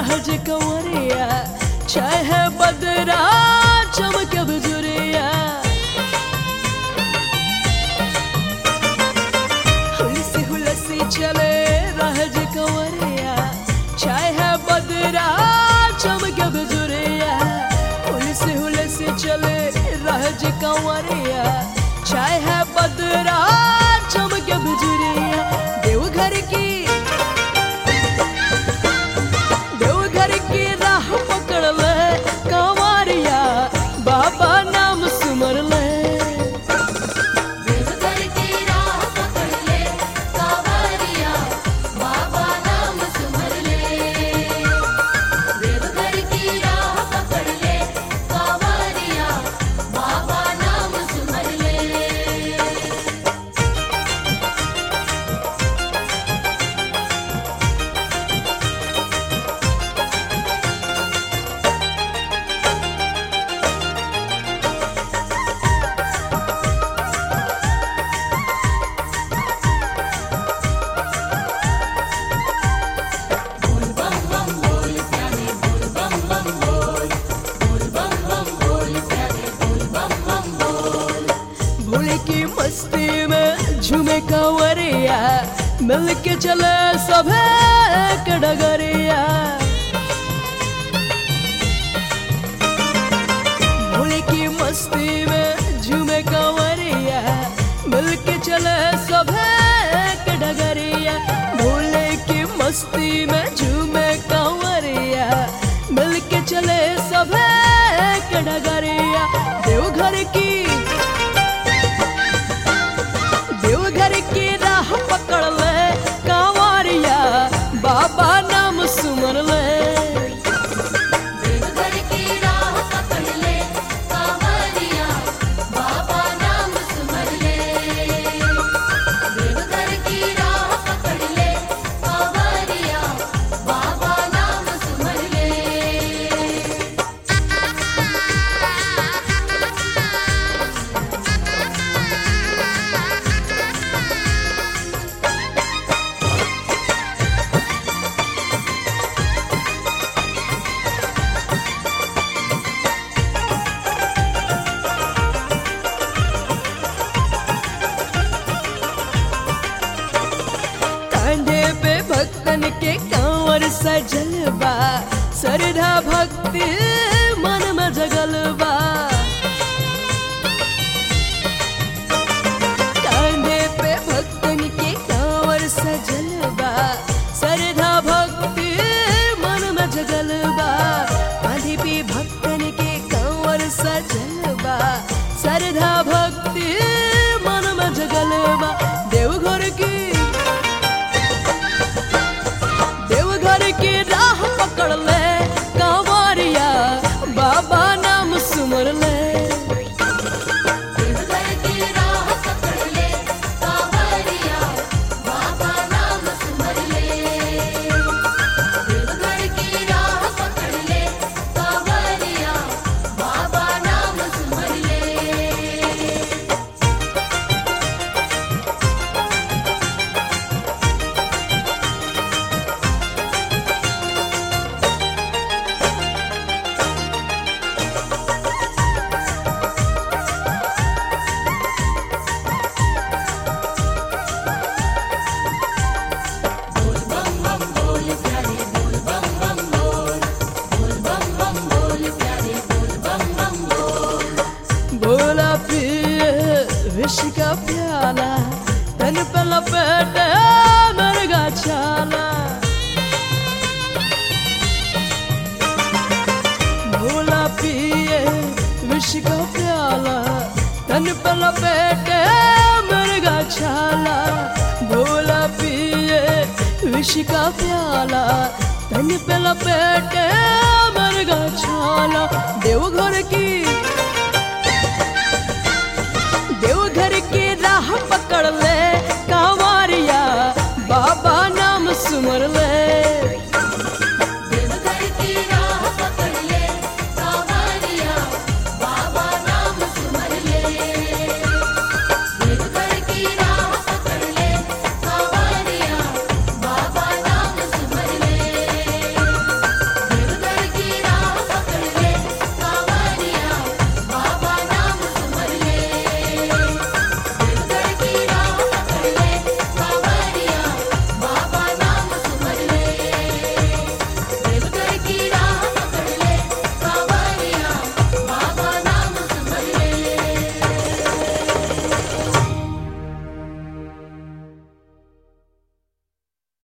राज कंवरिया चाहे बदरा चमके बजुरिया हुलसी हुलसी चले राज कंवरिया चाहे बदरा चमके बजुरिया हुलसी हुलसी चले राज कंवरिया चाहे बदरा चमके बजुरिया देवघर की देवघर की राह पकड़ ले कंवरिया बाबा नाम सुमर ले देवघर की राह पकड़ ले कांवरिया बाबा नाम सुमर ले देवघर की राह पकड़ ले कांवरिया बाबा नाम सुमर ले भोले की मस्ती में झूमे कंवरिया मिल के चले सभे एक डगरिया भोले की मस्ती में झूमे कंवरिया मिल के चले सभे एक डगरिया भोले की मस्ती में झूमे कंवरिया मिल के चले सभे एक डगरिया देवघर की देवघर की राह पकड़ ले कांवरिया बाबा नाम सुमर ले देवघर की राह पकड़ ले कांवरिया बाबा नाम सुमर ले देवघर की राह पकड़ ले कांवरिया बाबा नाम सुमर ले कांधे पे भक्तन के कांवर सजल बा सरधा भक्ति मन में जगल बा कांधे पे भक्तन के कांवर सजल बा सरधा भक्ति मन में जगल बा कांधे पे भक्तन के कांवर सजल बा सरधा भक्ति मन में जगल बा देवघर की देवघर की राह पकड़ ले कांवरिया बाबा नाम सुमर ले देवघर की राह पकड़ ले कांवरिया बाबा नाम सुमर ले देवघर की राह पकड़ ले कांवरिया बाबा नाम सुमर ले भोला पिए विष का प्याला तन पे लपेटे मरगा छाला भोला पिए विष का प्याला तन पे लपेटे मरगा छाला भोला पिए विष का प्याला तन पे लपेटे मरगा छाला देवघर की